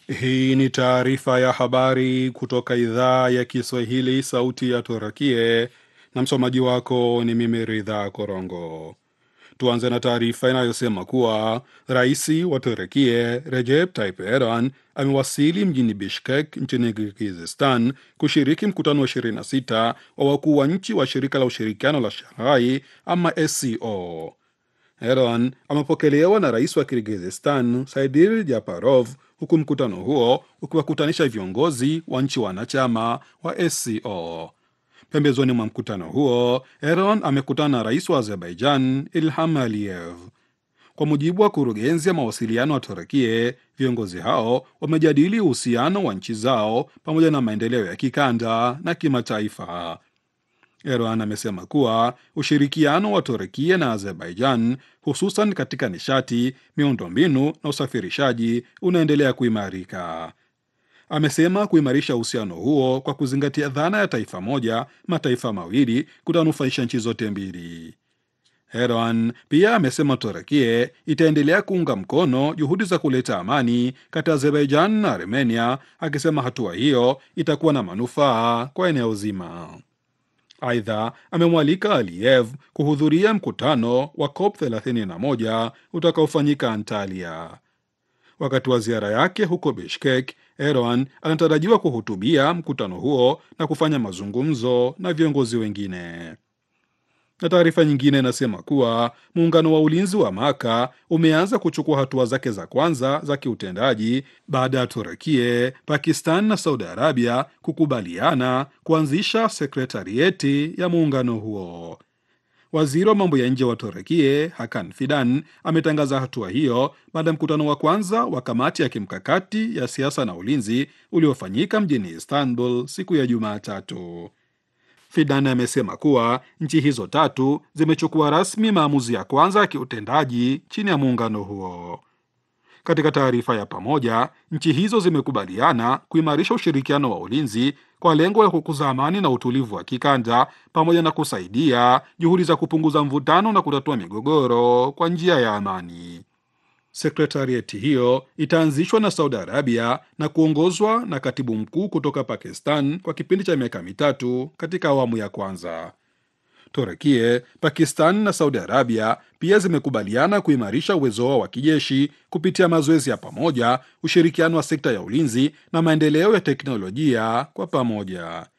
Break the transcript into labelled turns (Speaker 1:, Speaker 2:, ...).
Speaker 1: Hii ni taarifa ya habari kutoka idhaa ya Kiswahili, sauti ya Turakie, na msomaji wako ni mimi Ridha Korongo. Tuanze na taarifa inayosema kuwa rais wa Turekie Recep Tayyip Erdogan amewasili mjini Bishkek nchini Kirgizistan kushiriki mkutano wa 26 wa wakuu wa nchi wa shirika la ushirikiano la Shanghai ama SCO. Erdogan amepokelewa na rais wa Kirgizistan Saidir Japarov, huku mkutano huo ukiwakutanisha viongozi wa nchi wanachama wa SCO. Pembezoni mwa mkutano huo, Erdogan amekutana na rais wa Azerbaijan Ilham Aliyev. Kwa mujibu wa kurugenzi ya mawasiliano wa Turekie, viongozi hao wamejadili uhusiano wa nchi zao pamoja na maendeleo ya kikanda na kimataifa. Erdogan amesema kuwa ushirikiano wa Turekia na Azerbaijan hususan katika nishati, miundombinu na usafirishaji unaendelea kuimarika. Amesema kuimarisha uhusiano huo kwa kuzingatia dhana ya taifa moja mataifa mawili kutanufaisha nchi zote mbili. Erdogan pia amesema Turekie itaendelea kuunga mkono juhudi za kuleta amani kati ya Azerbaijan na Armenia, akisema hatua hiyo itakuwa na manufaa kwa eneo zima. Aidha, amemwalika Aliyev kuhudhuria mkutano wa COP 31 utakaofanyika Antalya. Wakati wa ziara yake huko Bishkek, Erdogan anatarajiwa kuhutubia mkutano huo na kufanya mazungumzo na viongozi wengine. Na taarifa nyingine inasema kuwa muungano wa ulinzi wa Maka umeanza kuchukua hatua zake za kwanza za kiutendaji baada ya Turekie, Pakistan na Saudi Arabia kukubaliana kuanzisha sekretarieti ya muungano huo. Waziri wa mambo ya nje wa Turekie Hakan Fidan ametangaza hatua hiyo baada ya mkutano wa kwanza wa kamati ya kimkakati ya siasa na ulinzi uliofanyika mjini Istanbul siku ya Jumatatu. Fidan amesema kuwa nchi hizo tatu zimechukua rasmi maamuzi ya kwanza ya kiutendaji chini ya muungano huo. Katika taarifa ya pamoja, nchi hizo zimekubaliana kuimarisha ushirikiano wa ulinzi kwa lengo la kukuza amani na utulivu wa kikanda pamoja na kusaidia juhudi za kupunguza mvutano na kutatua migogoro kwa njia ya amani. Sekretarieti hiyo itaanzishwa na Saudi Arabia na kuongozwa na katibu mkuu kutoka Pakistan kwa kipindi cha miaka mitatu katika awamu ya kwanza. Turekie, Pakistan na Saudi Arabia pia zimekubaliana kuimarisha uwezo wao wa kijeshi kupitia mazoezi ya pamoja, ushirikiano wa sekta ya ulinzi na maendeleo ya teknolojia kwa pamoja.